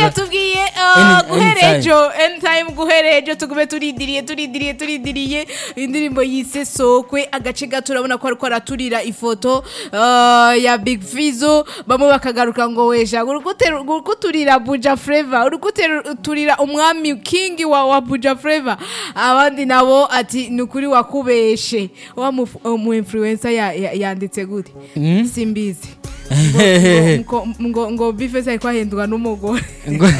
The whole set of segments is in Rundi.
batubwiye Any- guhera anytime. ejo anytime guhera ejo tugume turindiriye turindiriye turindiriye indirimbo yise sokwe agace gato urabona ko ariko araturira ifoto ah, ya big fizo bamwe bakagaruka ngo wesha uri gute- uri kuturira buja flava uri kuturira umwami kingi wa, wa buja flava abandi nabo ati ni ukuri wakubeshe wa mu, mu influencer ya, ya, yanditse gute simbizi ngo, ngo, ngo, ngo bifese ariko ahendwa n'umugore Ngo-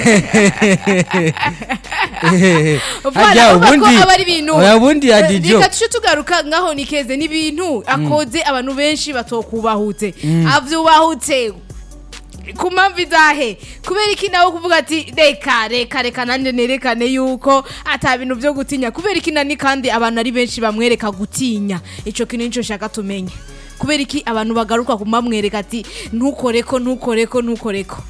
Voilà, Harya urumva ko ubundi aba ari ibintu oya ubundi ya Eh, dijo reka tuce tugaruka ngaho nikeze n'ibintu akoze abantu benshi batokubahutse avyubahutse ku mpamvu izahe kubera iki nawe kuvuga ati reka reka reka nanjye nerekane yuko ata bintu byo gutinya kubera iki nani kandi abantu ari benshi bamwereka gutinya ico kintu nico shaka tumenye kubera iki abantu bagaruka kumamwereka ati ntukoreko ntukoreko ntukoreko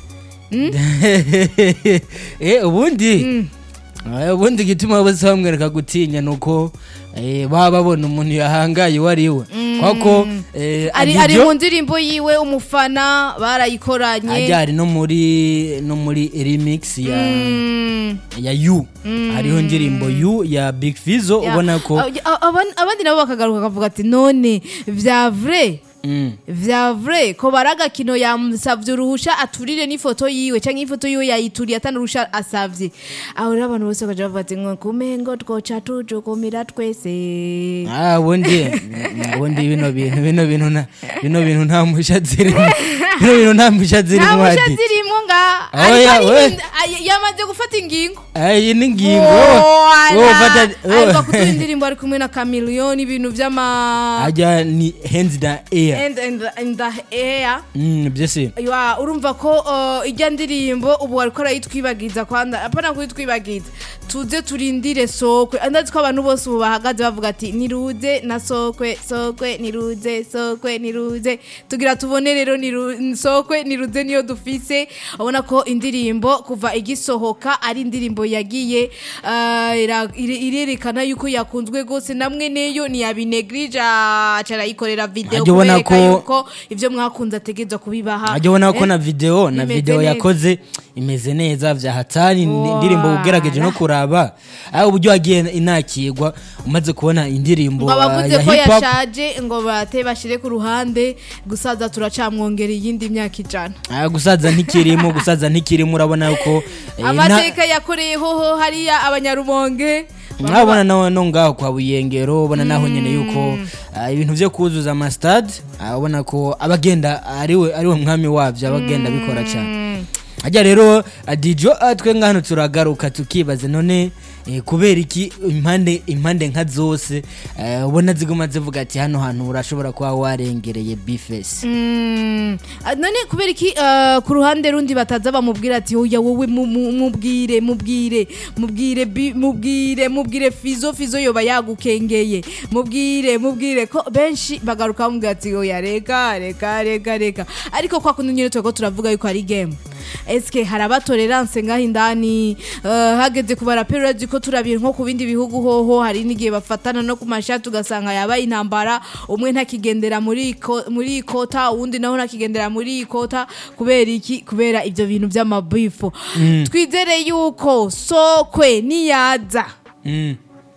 eh ubundi Eh, ubundi igituma bose bamwereka gutinya nuko eh, baba babona umuntu yahangaye uwo ari we kwako eh, ari Adijo- ari mu ndirimbo yiwe umufana barayikoranye ajya ari no muri no muri remix ya Mm. ya yu hariho indirimbo yu ya big fizo Ya. ubona ko A- a- aban- abandi nabo bakagaruka bakavuga ati none vya vrai Mm. vya vrai ko baragakino yamusavye uruhusha aturire n'ifoto yiwe canke ifoto yiwe yayituriye atanuruhusha asavye aho rero abantu bose bakaja bavuga ati ngo kumengo twoca tujukumira twese Ah, ubundi mm, ubundi bino bintu bino bintu na bino bintu nta musha zirimo bino bintu nta musha nta zirimo musha adi zirimwo nga Oya, ariko we. ni- ay- yamaze gufata ingingo iyi ni ingingo Wala. wowe ufata ariko kutuye indirimbo ari kumwe na kamiliyoni ibintu vy'ama ajya ni hands down air and, and, and the air Mm, byose Ywa, urumva ko uh, ijya ndirimbo ubu ariko arayitwibagiza kwanda apana kuyitwibagiza tuze turindire sokwe andazi ko abantu bose ubu bahagaze bavuga ati niruze na sokwe sokwe niruze sokwe niruze tugira tubone rero niru- sokwe niruze niyo dufise ubona ko indirimbo kuva igisohoka ari indirimbo yagiye uh, ira- ire- irerekana yuko yakunzwe gose namwe neyo ntiyabinegrija carayikorera video Ajya ubona kubereka ko- yuko ivyo mwakunze ategerezwa kubibaha ajya ubona ko Eh, na video na bimeze video neza. yakoze imeze neza vya hatari ni Wala. indirimbo ugerageje no kuraba aho uburyo wagiye inakirwa umaze kubona indirimbo ngo uh, abavuze ya ko hip hop yashaje ngo bate bashire ku ruhande gusaza turacamwongera iyindi myaka ijana Ah, gusaza ntikirimo gusaza ntikirimo urabona ko eh, nta- amateka yakoreyeho hariya abanyarumonge urabona no no ngaho kwa buyengero ubona naho nyene yuko ah, ibintu vyo kuzuza amastade ah, ubona ko abagenda ariwe ariwe mwami wavyo abagenda bikora cyane ajya rero adijo twe ngano turagaruka tukibaza none eh, kubera iki impande impande nka zose eh, ubona ziguma zivuga ati hano hantu urashobora kuba warengereye bifesi Mm. Ah, none kubera iki ah, ku ruhande rundi bataza bamubwira ati oya wowe mu- mu- mubwire mubwire mubwire bi- mubwire mubwire fizo fizo yoba yagukengeye mubwire mubwire ko benshi bagaruka bamubwira ati oya reka reka reka reka ariko kwa kundi nyine turiko turavuga yuko ari game eske hari abatolerance ngaho indani eh, hageze ku baraperi urazi ko turabira nko ku bindi bihugu hoho hari n'igihe bafatana no ku mashati ugasanga yabaye intambara umwe ntakigendera muri iko- muri iyi kota uwundi naho ntakigendera muri iyi kota kubera iki kubera ibyo bintu by'amabifu twizere yuko sokwe niyaza mm.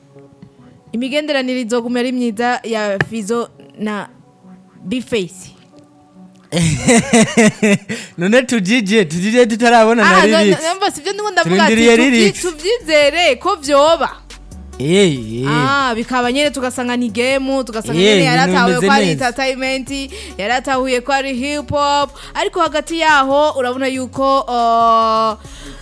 imigenderanire izoguma ari myiza ya fizo na bifesi none tujije tujije tutarabona na Ah, no- lyrics no- numva sivyo ndiko ndavuga ati Turindiriye tuvyi- lyrics. tuvyizere ko vyoba Eh, eh. Ah, bikaba nyene tugasanga ni game tugasanga Yeah, nyene ibintu yaratahuye bimeze ko ari neza. entertainment yaratahuye ko ari hip hop ariko hagati yaho urabona yuko uh,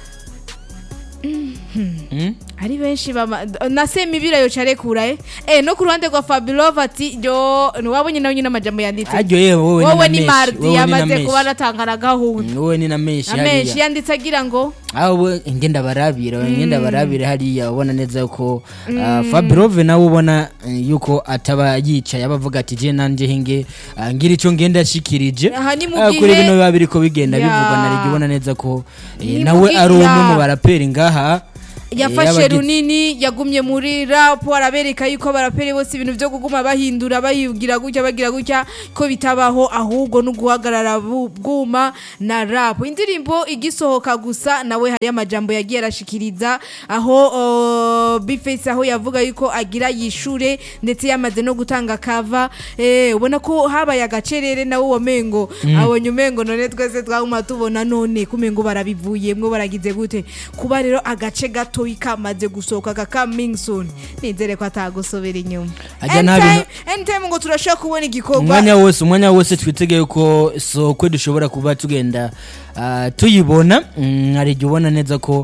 Mm? ari benshi bama na semibira yo carekura eh eh no ku ruhande rwa Fabulov ati yo wabonye nawe nyine amajambo yanditse aryo yewe wowe wowe ni ni na mardi meshi wowe ni na yamaze kuba meshi natangana gahunda Mm, wowe ni na meshi amenshi hariya yanditse agira ngo aho we ngenda barabira ngenda barabira hariya ubona neza yuko ah, Fabirove nawe ubona eh, yuko ataba yicaye abavuga ati je nanje hinge ah, ngira ico ngenda shikirije Aha ni mu Ah, kuri gihe- bino biba biriko bigenda Ya. bivugwa na rigi ubona neza ko eh, Ni mu nawe gihe- ari umwe ya. mu baraperi ngaha yafashe y'abagize- runini yagumye muri rap arabereka yuko abaraperi bose ibintu byo kuguma bahindura bayibwira gutya bagira gutya ko bitabaho ahubwo no guhagarara bu- bwuma na rap indirimbo igisohoka gusa nawe hari amajambo yagiye arashikiriza aho uh, Bface aho yavuga yuko agira yishure ndetse yamaze no gutanga kava eh ubona ko habaye agacerere nawe wamengo abonye umengo none twese twaguma tubona none kumengo barabivuyemwo baragize gute kuba rero agace gatoyi kamaze gusohoka ka coming soon nizere ko atagusobera inyuma Ajya nta Anytime- bintu- anytime ngo turashobora kubona igikorwa umwanya wose umwanya wose twitegeye ko sokwe dushobora kuba tugenda ah, tuyibona Mm, hari igihe ubona neza ko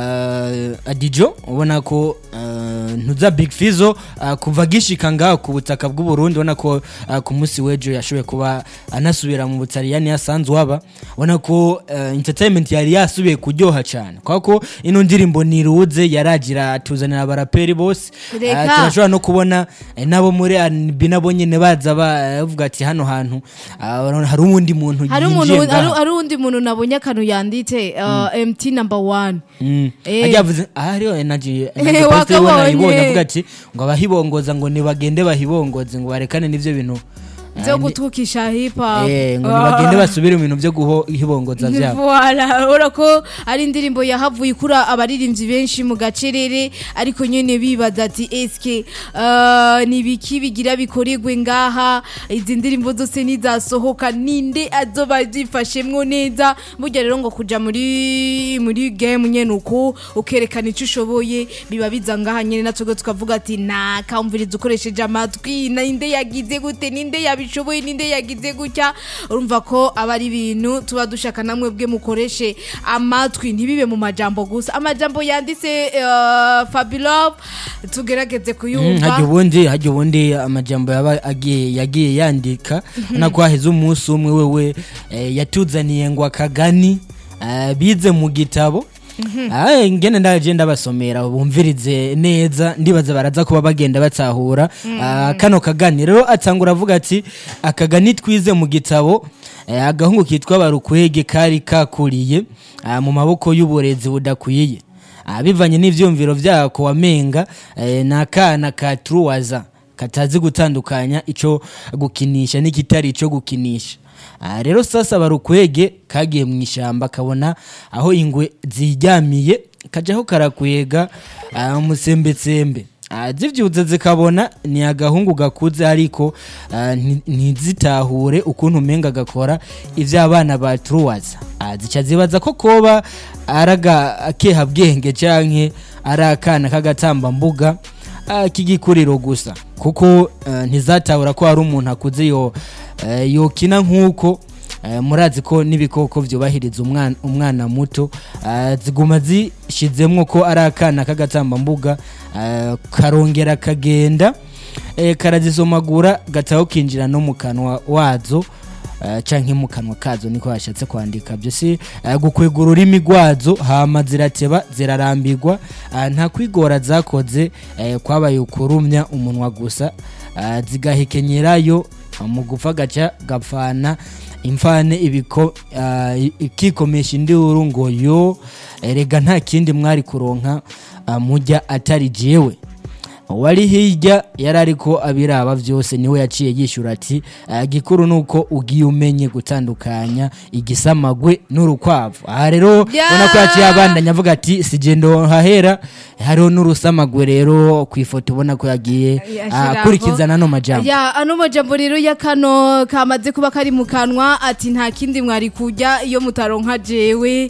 ah, adijo ubona ko ah, ntuza big fizo ah, kuva gishika ngaho ku butaka bw'u Burundi ubona ko ah, ku munsi w'ejo yashoboye kuba anasubira mu butaliyani yasanzwe aba ubona ko ah, entertainment yari yasubiye kuryoha cyane kubera ko ino ndirimbo niruze yaragira tuzanira abaraperi bose Reka. Ah, turashobora no kubona eh, nabo muri R&B nabo nyene baza bavuga ati hano hantu ah, hari uwundi muntu hari umuntu yinjiye hari ngaha hari undi muntu nabonye akantu yanditse uh, MT number 1 Mm. Eh. Ajya avuze ah hariho energy Eh, energy post wakabonye. ubona ayibonye avuga ati ngo abahibongoza ngo nibagende bahibongoze ngo barekane n'ivyo bintu ah, byo ni- gutukisha hip hop eh, ngo nibagende basubire mu bintu vyo guhibongoza vyabo Voilà, urabona ko ari indirimbo yahavuye ikura abaririmbyi benshi mu gacerere ariko nyene bibaza ati eske uh, ni biki bigira bikorerwe ngaha izi ndirimbo zose nizasohoka ninde azoba zifashemwo neza burya rero ngo kuja muri muri game nyene uko ukerekana ico ushoboye biba biza ngaha nyene natwe tukavuga ati nakamviriza ukoresheje amatwi ninde yagize gute ninde yabishoboye ninde yagize gutya urumva ko aba ari ibintu tuba dushaka namwe bwe mukoreshe amatwi ntibibe mu majambo gusa amajambo yanditse uh, Fabilove tugerageze Mm, kuyumva hajya ubundi hajya ubundi amajambo yaba agiye yagiye yandika nako haheze umunsi umwe wewe eh, yatuzaniye ngo akagani eh, bize mu gitabo Ah, ngene ndaje ndabasomera bumvirize neza ndibaza baraza kuba bagenda batahura Ah, kano kagani rero atangura avuga ati akagani twize mu gitabo eh, agahungu kitwa barukwege kari kakuriye ah, mu maboko y'uburezi budakwiye Ah, bivanye n'ivyumviro vyako wamenga eh, ni akana ka truwaza katazi gutandukanya ico gukinisha n'ikitari ico gukinisha Ah, rero sasa barukwege kagiye mu ishamba kabona aho ingwe ziryamiye kajaho karakwega ah, umusembetsembe Ah, zivyuze zikabona ni agahungu gakuze ariko ah, nti- ntizitahure ukuntu umenga gakora ivyo abana ba truwaza Ah, zica zibaza ko koba araga akehabwenge canke ari akana k'agatambambuga ah, k'igikuriro gusa kuko ah, ntizatahura ko hari umuntu akuze yo eh, yokina nk'uko eh, murazi ko n'ibikoko vyubahiriza umwana, umwana muto ah, ziguma zishizemwo ko ari akana k'agatambambuga ah, karongera kagenda eh, karazisomagura gataho kinjira no mu kanwa wazo eh, canke mu kanwa kazo niko hashatse kwandika byo si eh, gukwega ururimi rwazo hama zirateba zirarambirwa ah, nta kwigora zakoze eh, kwabaye ukurumya umunwa gusa ah, zigahekenyerayo ah, mu gupfa gaca gapfana imfane ibiko ah, i- ikikomesha induru ngo yo erega nta kindi mwari kuronka ah, mujya atari jewe wari hirya yari ariko abiraba byose niwe yaciye yishyura ati "Ah, gikuru ni uko ugiye umenye gutandukanya igisamagwe n'urukwavu aha rero Ya! ubona ko yaciye abandanya avuga ati sigendo hahera hariho n'urusamagwe rero ku ifoto ubona ko yagiye ah, Yashiraho. akurikiza n'ano majambo ya ano majambo rero ya kano kamaze kuba kari mu kanwa ati nta kindi mwari kujya iyo mutaronka jewe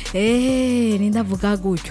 eh nindavuga gutyo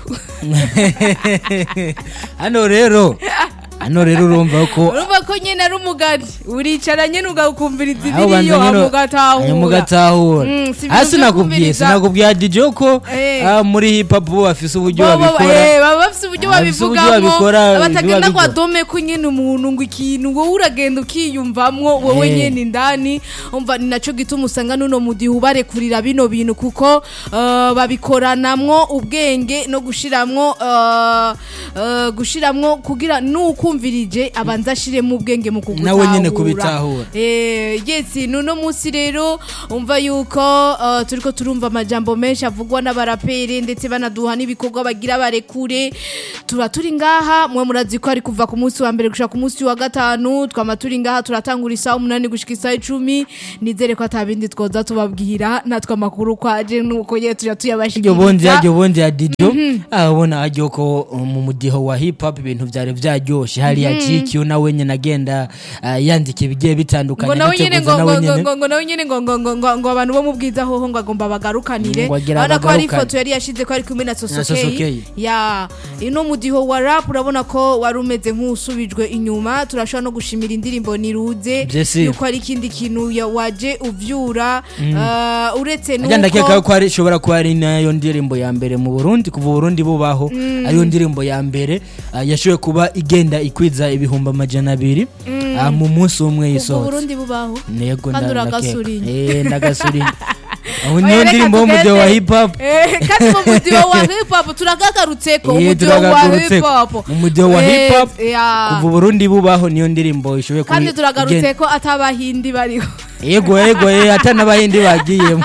hano rero hano rero urumva ko urumva ko nyine ari umugani uricara nyine ugakumviriza aho banza ibiriyo nyine mugatahura mugatahura Mm, si ibintu hasi byo nakubwiye kumviriza. sinakubwiye DJ ko Eh. ah, muri hip hop bo bafise uburyo Bo- bo- babikora eh, baba bafise uburyo Ah, bafise uburyo babivugamo babikora, batagenda biba ngo bigora. adome ko nyine umuntu ngo ikintu wowe uragenda ukiyumvamwo wowe Eh. nyine indani umva ni naco gituma usanga nuno mudihe ubarekurira bino bintu kuko eh, babikoranamwo ubwenge no gushiramwo eh, eh, gushiramwo kugira nukumvirije abanza ashiremo ubwenge mu kugutahura Nawe nyene kubitahura. Eh, yes nuno munsi rero umva yuko uh, turiko turumva amajambo menshi avugwa n'abaraperi ndetse banaduha n'ibikorwa bagira barekure tuba turi ngaha mwe murazi ko ari kuva ku munsi wa mbere gushika ku munsi wa gatanu twama turi ngaha turatangura isaha umunani gushika isaha icumi nizere ko atabindi twoza tubabwira natwe amakuru kwaje nuko ye tuja iryo bondi tuyabashikiriza yaryo bondi ya dido abona aryo ko uh, mu mudiho wa hip hop ibintu vyari vyaryoshe hariya GQ nawe nyene agenda uh, yandika ibigiye bitandukanye ngo nawe nyene ngo anateguza nawe ngo nyene ngo ngo nawe nyene ngo ngo ngo ngo ngo abantu bo mubwiza hoho ngo agomba bagarukanire Ngo agira urabona ko hari bagarukane. ifoto yari yashize ko ari kumwe na Na Sosokey. Sosokey ya ino mudiho wa rap urabona ko wari umeze nk'usubijwe inyuma turashobora no gushimira indirimbo niruze Vyesi. yuko ari ikindi kintu ya- waje uvyura uh, uretse ajya ndakeka nuko ko ari ishobora kuba ari nayo ndirimbo ya mbere mu Burundi kuva Burundi bubaho ariyo ndirimbo ya mbere uh, yashoboye kuba igenda ikwiza ibihumbi amajana abiri uh, mu munsi umwe ubwo yisohotse Burundi bubaho nego Kandi nda- uragasurinye. ndakeka. Eh, ndagasurinye aho Oya, niyo reka ndirimbo y'umudiho wa tugende. hip hop Eh, kandi mu mudiho wa hip hop turagagarutseko Eh, umudiho wa turagarutseko. hip hop Mu mudiho wa Eh, hip hop, ya. kuva Burundi bubaho niyo ndirimbo ishoboye kuba kandi turagarutse igenda- ko atabahindi bariho yego yego eh, ata n'abahindi bagiyemo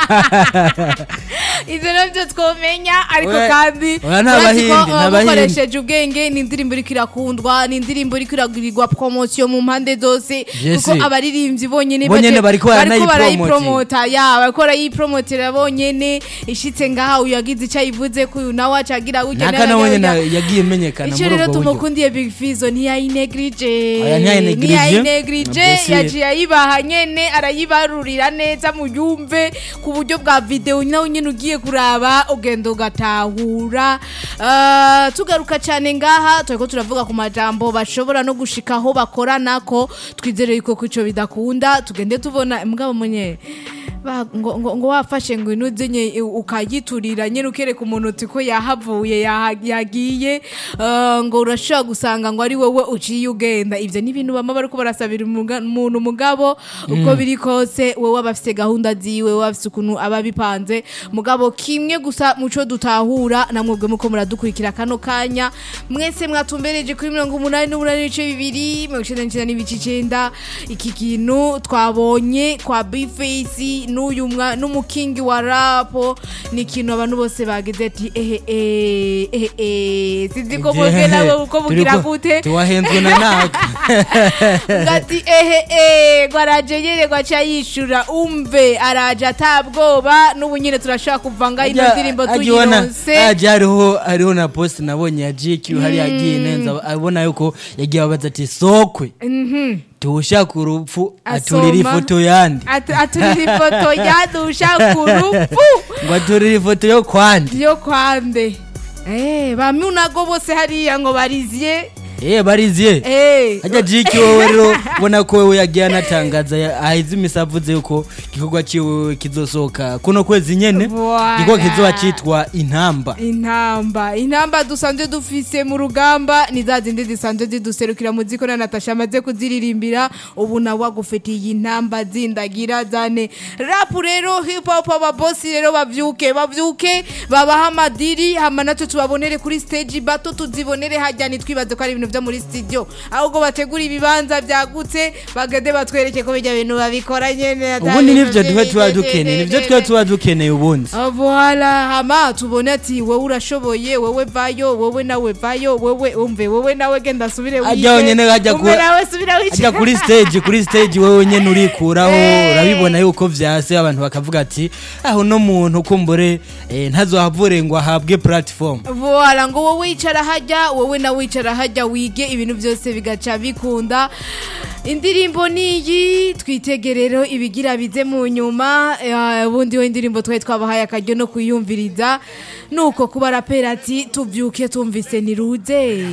ivyo navyo twomenya ariko Oya, kandi oya, nta urazi ko, bahindi, uh, nta bahindi. mukoresheje ubwenge ni indirimbo iriko irakundwa ni indirimbo iriko iragirirwa promosiyo mu mpande zose Yes. kuko abaririmbyi bonyene Bonyene baje- bariko bariko baranayipromota. barayipromota ya bariko barayipromotera bonyene ishitse ngaha uyu yagize ico ayivuze ko uyu nawe acagira gutya naka nawe nawe nyene acagira- yagiye imenyekana icyo muri rero ubwo buryo tumukundiye big fizo ntiyayinegrije Oya, ntiyayinegrije. ntiyayinegrije Mbese- yaciye ayibaha nyene arayibarurira neza muyumve ku buryo bwa videwo nawe nyene ugiye kuraba ugenda ugatahura Ah, tugaruka cyane ngaha turiko turavuga ku majambo bashobora no gushika aho bakoranako twizere yuko ko ico bidakunda tugende tubona mugabo munye ba- ngo, ngo, ngo wafashe ngo inuze nye ukayiturira nyene ukereka umuntu uti ko yahavuye yaha- yagiye uh, ngo urashobora gusanga ngo ari wowe uciye ugenda ivyo ni ibintu bama bariko barasabira umuga- umuntu mugabo uko biri kose wowe aba afise gahunda ziwe wowe afise ukuntu aba bipanze mugabo kimwe gusa muco dutahura namwebwe muko muradukurikira kano kanya mwese mwatumbereje kuri mirongo umunani n'umunani n'ibice bibiri mirongo icenda n'icenda n'ibice icenda iki kintu twabonye kwa bifesi n'uyu mwa- n'umukingi wa rapo ni ikintu abantu bose bagize ati ehe eh, ehe eh, sinzi ko mwebwe nawe uko mugira Turiko- gute tuwahenzwe na naka ngati ehe eh, ngo araje nyene ngo aca yishura umve araje atabwoba n'ubu nyene turashobora kuvanga ino Ajya- ndirimbo ajya ubona- tuyironse ajya hariho hariho na post nabonye ya GQ hari yagiye nenza abona yuko yagiye abaza ati sokwe tuwushaka urupfu aturira Asoma. ifoto yandi Atu- aturira ifoto yadusha ku rupfu ngo aturira ifoto yo kwandi yo kwande Eh, bamunago bose hariya ngo bariziye eh bariziye Eh, ajya GQ wowe rero ubona ko wewe yagiye anatangaza ya- aheze imisi avuze yuko igikorwa ciwe kizosohoka kuno kwezi nyene Voilà. igikorwa kizoba citwa intamba intamba intamba dusanzwe dufise mu rugamba ni za zindi zisanzwe ziduserukira mu ziko na natasha amaze kuziririmbira ubu nawe agufitiye intamba zindagira zane rapu rero hip hop ababosi rero bavyuke bavyuke babaha amadiri hama natwe tubabonere kuri stage bato tuzibonere hajya ntitwibaze ko ari ibintu vyo muri studio ahubwo bategura ibibanza vyagutse bagende batwereke ko bijya bintu babikora nyene ubundi nivyo tuba tuba dukeneye nivyo tuba tuba dukeneye ubundi Ah, Voilà hama tubone ati wowe urashoboye wowe vayo wowe nawe vayo wowe umve wowe nawe genda asubire Ajya wenyene hajya umve ku- nawe subira ajya wice kuri stage kuri stage wewe nyene urikuraho Eh. urabibona yuko vyase abantu bakavuga ati aho no muntu kumbure eh, ntazohavure ngo ahabwe platform Voilà ngo wowe wicara hajya wowe nawe wicara hajya wige ibintu byose bigaca bikunda indirimbo niyi twitegerero ibigira bize mu nyuma eh, ubundi we indirimbo twari twabahaye akaryo no kuyumviriza nuko kuba rapera ati tubyuke tumvise niruze